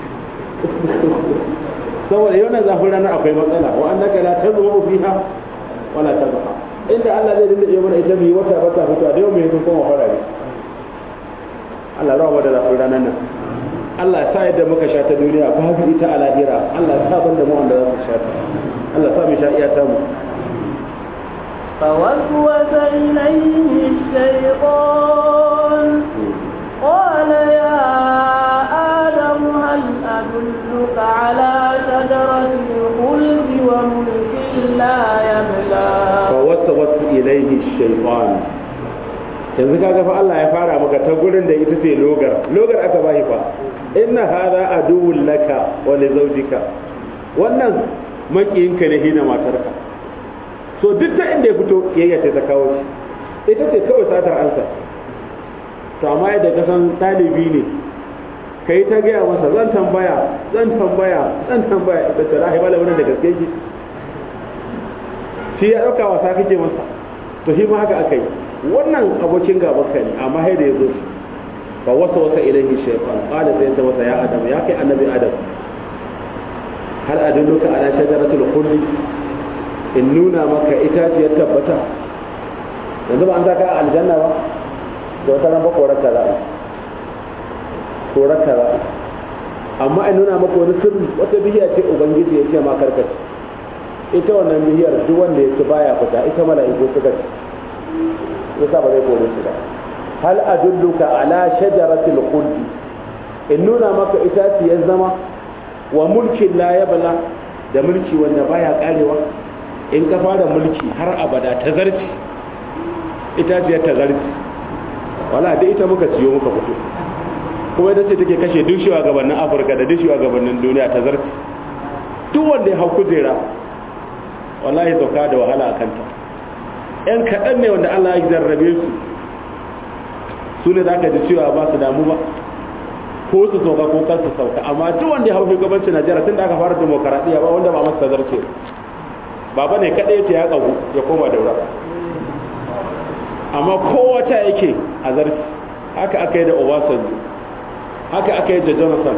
[SPEAKER 1] saboda yau nan zafin ranar akwai matsala wa annaka la tazmu fiha wala tabqa inda Allah zai dinga iya mana ita bi wata wata fito da yau mai sun koma farare Allah rawa da zafin ranar nan Allah sa yadda muka sha ta duniya babu ita a lahira Allah sa ban da mu wanda za su sha ta Allah sa mu sha iya ta mu
[SPEAKER 2] فوسوس إليه الشيطان قال يا آدم هل أدلك على شجرة الخلد وملك لا يبلى
[SPEAKER 1] فوسوس إليه الشيطان yanzu kaga fa Allah ya fara maka ta gurin da ita ce logar logar aka bashi fa inna hadha aduwwun laka wa li zawjika wannan makiyinka ne hina matarka so duk ta inda ya fito yayya ce ta kawo shi ita ce kawai satar ansa to amma yadda ka san ɗalibi ne ka yi ta gaya masa zan tambaya zan tambaya zan tambaya ita ce rahi bala wannan da gaske ki shi ya ɗauka wasa kake masa to shi ma haka aka yi wannan abokin gaban ka ne amma haida ya zo shi fa wasa wasa ilaihi shaytan qala sai ta wasa ya adam ya kai annabi adam hal adulluka ala shajaratul khuldi in nuna maka itaciyar tabbata yanzu ba an saka aljanna ba da wata ran ba korarka za a korarka za a amma in nuna maka wani sirri wata bihiya ce ubangiji ya ce ma karkace ita wannan bihiyar duk wanda ya ci baya fita ita mala'iku suka ci yasa ba zai kore su ba hal adulluka ala shajaratil khuldi in nuna maka itaciyar zama wa mulkin la yabla da mulki wanda baya karewa in ka fara mulki har abada ta zarci itaciyar ta zarci wala da ita muka ciyo muka fito kuma ita ce take kashe duk gabanin afirka da duk gabanin duniya ta zarci duk wanda ya hau kujera wallahi sauka da wahala a kanta yan kaɗan ne wanda allah ya zarrabe su su ne za ka ji cewa ba su damu ba ko su sauka ko kan su sauka amma duk wanda ya hau shugabancin najeriya tun da aka fara demokaradiyya ba wanda ba masa zarce baba ne kaɗai ce ya ƙagu ya koma daura amma kowa ta yake a zarci haka aka yi da obasanjo haka aka yi da jonathan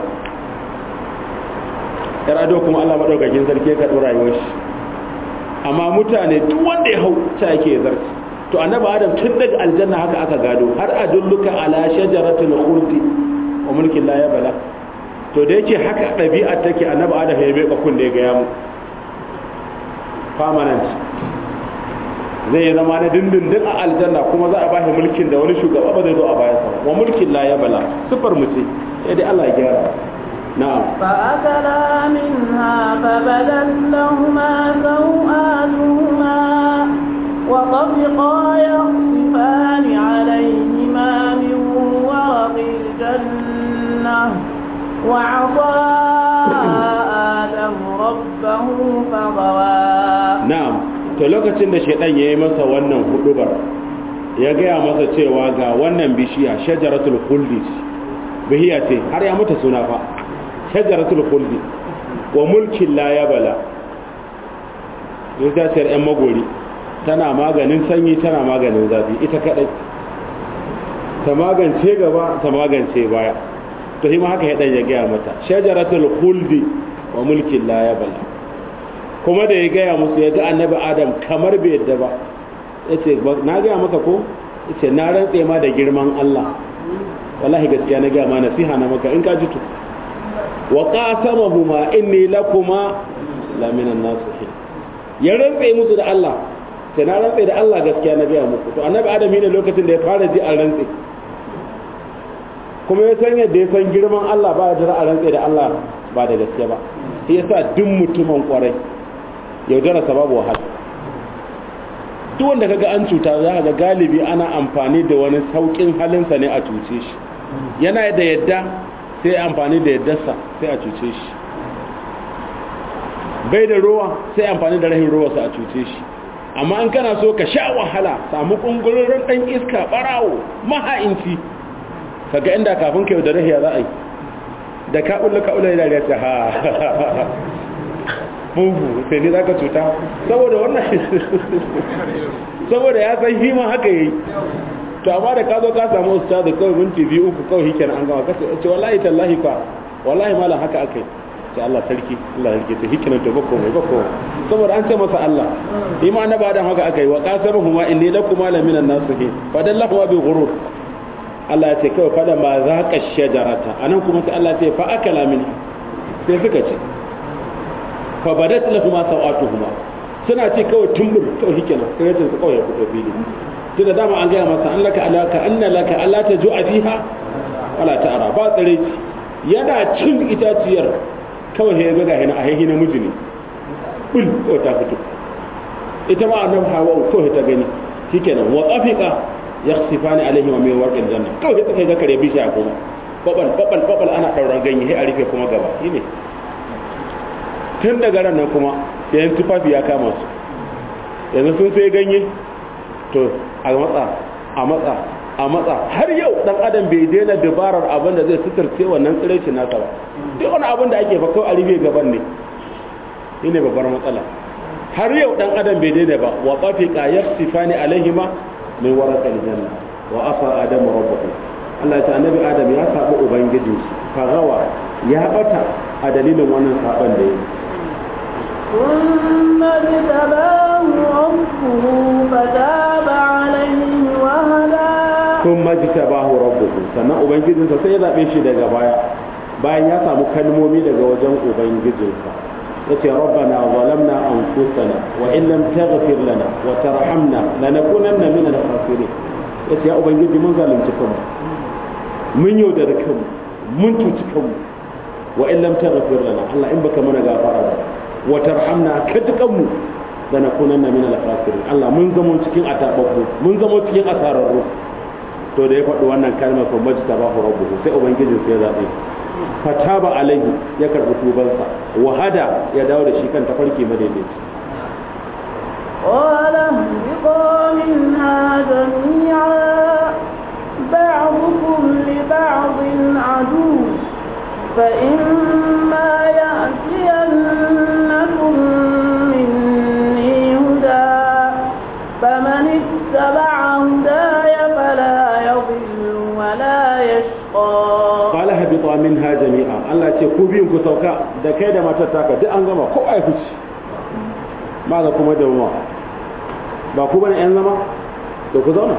[SPEAKER 1] yar ado kuma allah maɗaukakin sarki ya karɓi rayuwar shi amma mutane duk wanda ya hau ta yake ya zarci to annabi adam tun daga aljanna haka aka gado har adulluka ala shajaratul khuldi wa mulkin la yabla to da yake haka ɗabi'ar take annabi adam ya bai bakun da ya gaya mu permanent zai zama na dindindin a aljanna kuma za a ba shi mulkin da wani shugaba ba zai zo a bayansa wa mulkin la ya bala sifar mu ce sai dai Allah ya gyara na'am
[SPEAKER 2] فأكلا منها فبدت لهما سوآتهما وطفقا يخصفان عليهما من ورق الجنة وعصى آدم ربه فغوى
[SPEAKER 1] na'am to lokacin da shaidan ya yi masa wannan hudubar ya gaya masa cewa ga wannan bishiya shajaratul khuldi bihiya ce har ya mata suna fa shajaratul khuldi wa mulkin la yabala ita ce yan magori tana maganin sanyi tana maganin zafi ita kadai ta magance gaba ta magance baya to shi ma haka ya ya gaya mata shajaratul khuldi wa mulkin la yabala kuma da ya gaya musu ya ga annabi adam kamar bai yadda ba ya ce na gaya maka ko ya ce na rantse ma da girman Allah wallahi gaskiya na gaya ma nasiha na maka in ka ji to wa qasamahuma inni lakuma la minan nasihin ya rantse musu da Allah sai na rantse da Allah gaskiya na gaya muku to annabi adam ne lokacin da ya fara ji an rantse kuma ya san yadda ya san girman Allah ba da a rantse da Allah ba da gaskiya ba shi yasa duk mutumin kwarai yaudararsa babu wahala duk wanda kaga an cuta za ga galibi ana amfani da wani saukin halinsa ne a cuce shi yana da yadda sai amfani da yaddarsa sai a cuce shi bai da ruwa sai amfani da rahin ruwarsa a cuce shi amma an kana so ka sha wahala samu kungurin dan iska barawo maha'inci kaga inda kafin ka yaudare ya za a yi da ka ulla ka ulla yana da ta ha mugu sai ne za ka cuta saboda wannan saboda ya san hima haka yi to amma da ka zo ka samu usta da kawai minti biyu uku kawai hikin an gama kasa ce wallahi tallahi fa wallahi malam haka aka yi ce Allah sarki Allah sarki ta hikinan to bako mai bako saboda an ce masa Allah ima na ba dan haka aka yi wa qasamuhuma inni lakum la minan nasihin fa dallahu bi ghurur Allah ya ce kawai fada ma zaqa shajarata anan kuma sai Allah ya ce fa akala min sai suka ce fa badat lahum sawatuhuma suna ce kawai tumbur kawai hikenan sai su kawai ya fito fili tun da dama an gaya masa an laka alaka anna laka alla ta ju'a fiha wala ta'ara ba tsare yana cin itaciyar kawai ya ga hina a hina miji ne bul ko ta fito ita ma annabi hawa ko ta gani shikenan wa qafiqa yakhsifani alaihi wa min warqil janna kawai ta kai ga kare bishiya kuma babal babal babal ana dauran ganye sai a rufe kuma gaba shine tun daga ran nan kuma yayin tufafi ya kama su yanzu sun sai ganye to a matsa a matsa a matsa har yau dan adam bai daina dabarar abin da zai suturce wannan tsiraici nasa ba duk wani abin da ake fakau a rufe gaban ne shine babbar matsala har yau dan adam bai daina ba wa qafiqa yakhsifani alaihima min waraqal janna wa asa adamu rabbahu Allah ya annabi adam ya saba ubangijin shi fagawa ya bata a dalilin wannan saban da yake
[SPEAKER 2] ثم اجتباه ربه فتاب عليه وهدى
[SPEAKER 1] sun majita bahu rabbuhu sannan ubangijinsa sai ya zaɓe shi daga baya bayan ya samu kalmomi daga wajen ubangijinsa ya ce rabbana zalamna anfusana wa in lam taghfir lana wa tarhamna lanakunanna min al-khasirin ya ce ya ubangiji mun zalunci kanmu mun yaudara kanmu mun cuci kanmu wa in lam taghfir lana Allah in baka mana gafara ba wa tarhamna ka dukanmu lanakunanna min al-khasirin Allah mun zamo cikin atababbu mun zamo cikin asararru to da ya faɗi wannan kalmar fa majta ba rabbuhu sai ubangijin sai ya zabe fataba alaihi ya karbi tubansa wahada ya dawo da shi kan tafarki madaidaici
[SPEAKER 2] قال اهبطا منها جميعا بعضكم لبعض عدو فإما يأتينكم مني هدى فمن اتبع هداي فلا يضل ولا يشقى
[SPEAKER 1] qala habita minha jami'a Allah ce ku biyun ku sauka da kai da matar taka duk an gama ko ai fici ba ga kuma da ruwa ba ku bane yan zama to ku zauna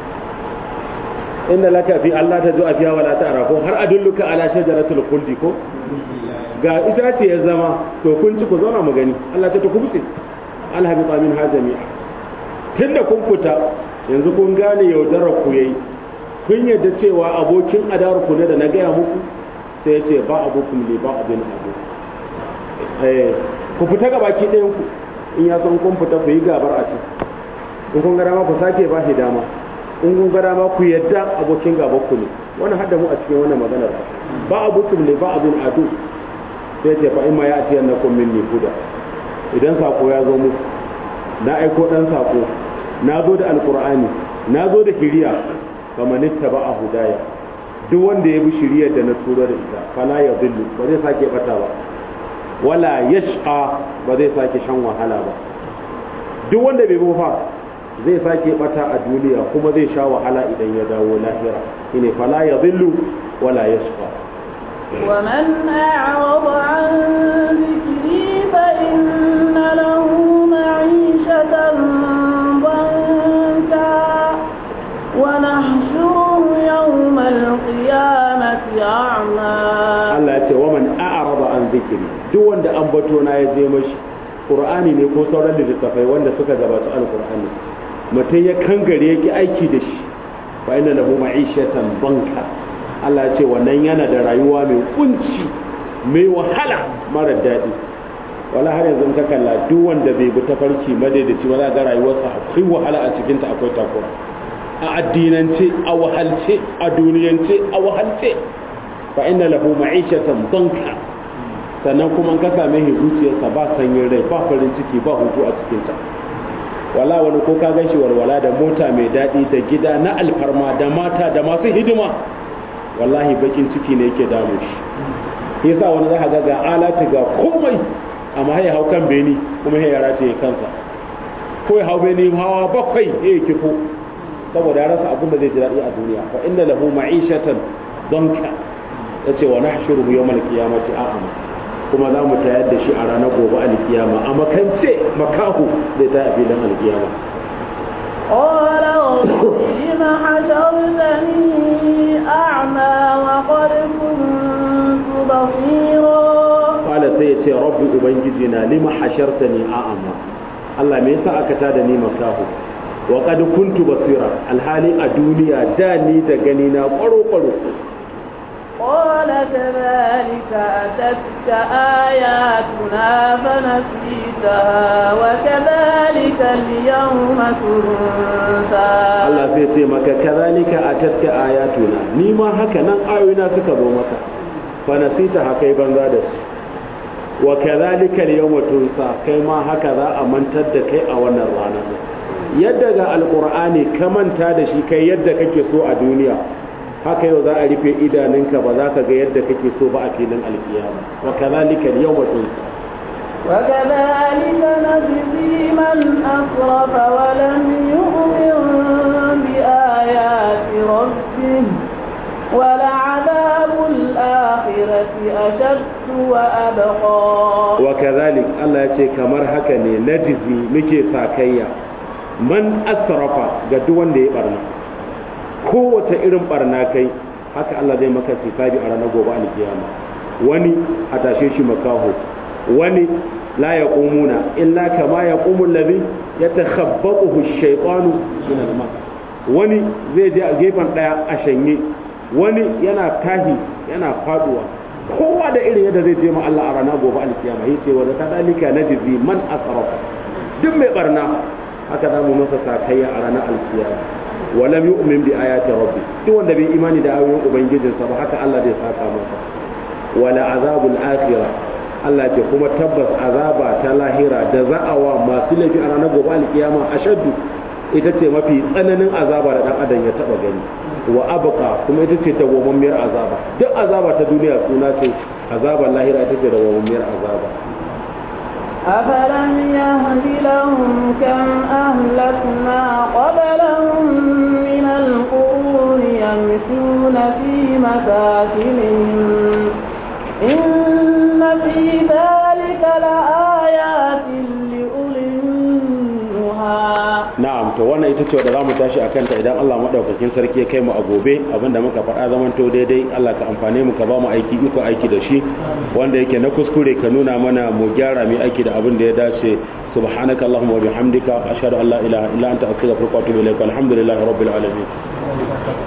[SPEAKER 1] inda laka fi Allah ta zo a fiya wala ta'ara ko har adulluka ala shajaratul khuldi ko ga ita ce ya zama to kun ci ku zauna mu gani Allah ta ku butse alhabita min ha jami'a tunda kun fita yanzu kun gane yaudarar ku yayi kun yadda cewa abokin adawar ku ne da na gaya muku sai ya ce ba abokum li ba abin abu eh ku fita ga baki ɗayan ku in ya san kun fita ku yi gabar a can in kun ga dama ku sake ba shi dama in kun ga dama ku yadda abokin gabar ku ne wannan hadda mu a cikin wannan maganar ba abokum li ba abin adu sai ce fa in ma ya atiyan nakum minni huda idan sako ya zo muku na aiko dan sako na zo da alkur'ani na zo da shiriya faman ittaba a hudaya duk wanda ya bi shiriyar da na turo da ita fala ya dillu ba zai sake bata ba wala yashqa ba zai sake shan wahala ba duk wanda bai bi fa zai sake bata a duniya kuma zai sha wahala idan ya dawo lahira shine fala ya dillu wala yashqa
[SPEAKER 2] ومن أعرض عن ذكري فإن له معيشة ضنكا ونحشره يوم القيامة أعمى
[SPEAKER 1] Allah ya ce wa man a'rada an zikri duk wanda an bato na ya je mashi Qur'ani ne ko sauran littattafai wanda suka gabata alqur'ani mutum ya kangare yake aiki da shi fa inna lahu ma'ishatan banka Allah ya ce wannan yana da rayuwa mai kunci mai wahala mara daɗi wala har yanzu ka kalla duk wanda bai bi tafarki madaidaci ba za ga rayuwarsa akwai wahala a cikinta akwai takura a addinance a wahalce a duniyance a wahalce fa inna lahu ma'ishatan danka sannan kuma ka same shi zuciyarsa ba sanyin rai ba farin ciki ba hutu a cikinta wala wani ko ka gan shi walwala da mota mai daɗi da gida na alfarma da mata da masu hidima wallahi bakin ciki ne yake damu shi yasa wani za ga ga alati ga komai amma ya hau kan beni kuma ya rata ya kansa ko ya hau beni hawa bakwai ya kifo saboda ya rasa abin da zai ji daɗi a duniya fa inna lahu ma'ishatan donka yace wa nahshuruhu yawmal qiyamati a'ama kuma za mu tayar da shi a ranar gobe alkiyama a makance makahu zai ta a filin alkiyama
[SPEAKER 2] قال رب لم حشرتني أعمى وقد كنت بصيرا
[SPEAKER 1] qala sai ya ce rabbi ubangiji na lima hashartani a'ama Allah me yasa aka tada ni makahu wa qad kuntu basira alhali a duniya da ni da gani na kwaro kwaro
[SPEAKER 2] قال كذلك أتتك آياتنا فنسيتها وكذلك اليوم تنسى
[SPEAKER 1] Allah sai ce maka kazalika atatka ayatuna ni ma haka nan ayoyina suka zo maka fa nasita haka yi banza da su wa kazalika al-yawma tunsa kai ma haka za a mantar da kai a wannan rana yadda ga alqur'ani ka manta da shi kai yadda kake so a duniya haka yau za a rufe idanunka ba za ka ga yadda kake so ba a filin alkiyama wa kazalika al-yawma tunsa
[SPEAKER 2] وكذلك نجزي من أسرف ولم يؤمن بآيات ربه ولعذاب الآخرة أشد وأبقى
[SPEAKER 1] wa kazalik Allah ya ce kamar haka ne najizi muke sakayya man asrafa ga duk wanda ya barna kowace irin barna kai haka Allah zai maka hisabi a ranar gobe alkiyama wani a tashe shi makaho wani la yaqumuna illa kama yaqumu alladhi yatakhabbathu ash-shaytanu min al-mas wani zai je a gefen daya a shanye wani yana tahi yana faduwa kowa da irin yadda zai je ma Allah a rana gobe alkiyama yace wa kadalika najzi man asrafa duk mai barna haka za mu masa sakayya a ranar alkiyama wa lam yu'min bi ayati rabbi duk wanda bai imani da ayoyin ubangijinsa ba haka Allah zai saka masa wala azabul akhirah Allah ce kuma tabbas azaba ta lahira da za'awa masu laifi a ranar gobe alkiyama ashaddu ita ce mafi tsananin azaba da dan adam ya taba gani wa abqa kuma ita ce dawwammamiyar azaba duk azaba ta duniya suna ce azabar lahira ita ce dawwammamiyar azaba
[SPEAKER 2] أفلم يهد لهم كم أهلكنا قبلهم من القرون يمشون في مساكنهم إن في ذلك لآيات لأولي النهى
[SPEAKER 1] na'am na'am to wannan ita ce wadda zamu tashi akan ta idan Allah madaukakin sarki ya kai mu a gobe abinda muka faɗa zaman to daidai Allah ka amfane mu ka ba mu aiki iko aiki da shi wanda yake na kuskure ka nuna mana mu gyara mu aiki da abin da ya dace subhanaka allahumma wa bihamdika ashhadu an la ilaha illa anta astaghfiruka wa atubu ilaik alhamdulillahi rabbil alamin